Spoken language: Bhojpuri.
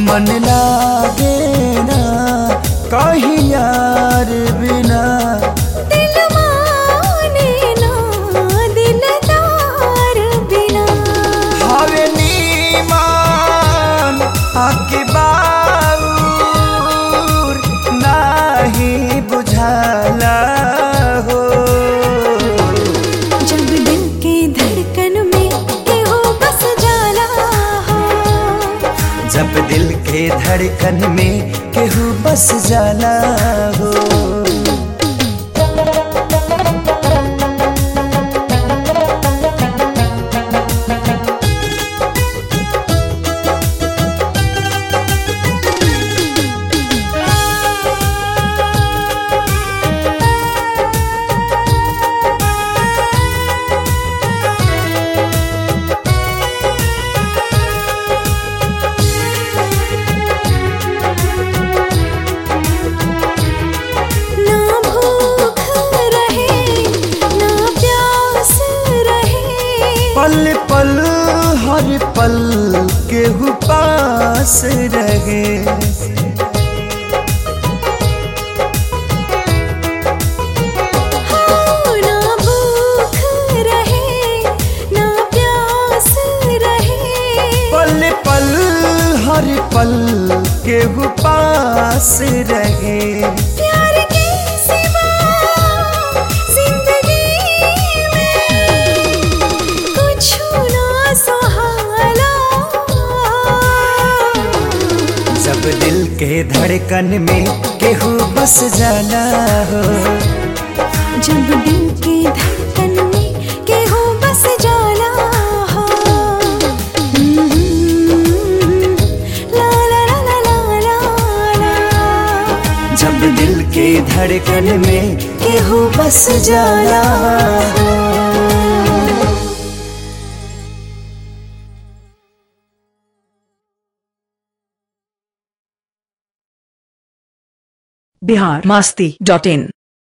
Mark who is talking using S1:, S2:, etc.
S1: मन लागे ना कहीं यार बिना
S2: दिल माने ना दिलदार बिना
S1: हवे नीमान आके बाऊर नाही बुझाला हो
S2: जब दिल के धड़कन में केहू बस जाला हो
S1: जब दिल के धड़कन में केहू बस जाला हो
S2: ना भूख रहे ना प्यास रहे
S1: पल पल हर पल केहू पास रहे
S2: हाँ, ना भूख रहे ना प्यास रहे
S1: पल पल हर पल केहू पास रहे
S2: प्यार के सिवा जिंदगी में कुछ ना सहाला
S1: जब दिल के धड़कन में केहू बस जाला हो
S2: जब दिल के धड़कन में केहू बस जाला हो ला ला ला ला ला ला ला
S1: जब दिल के धड़कन में केहू बस जाला हो
S3: बिहार मास्ती डॉट इन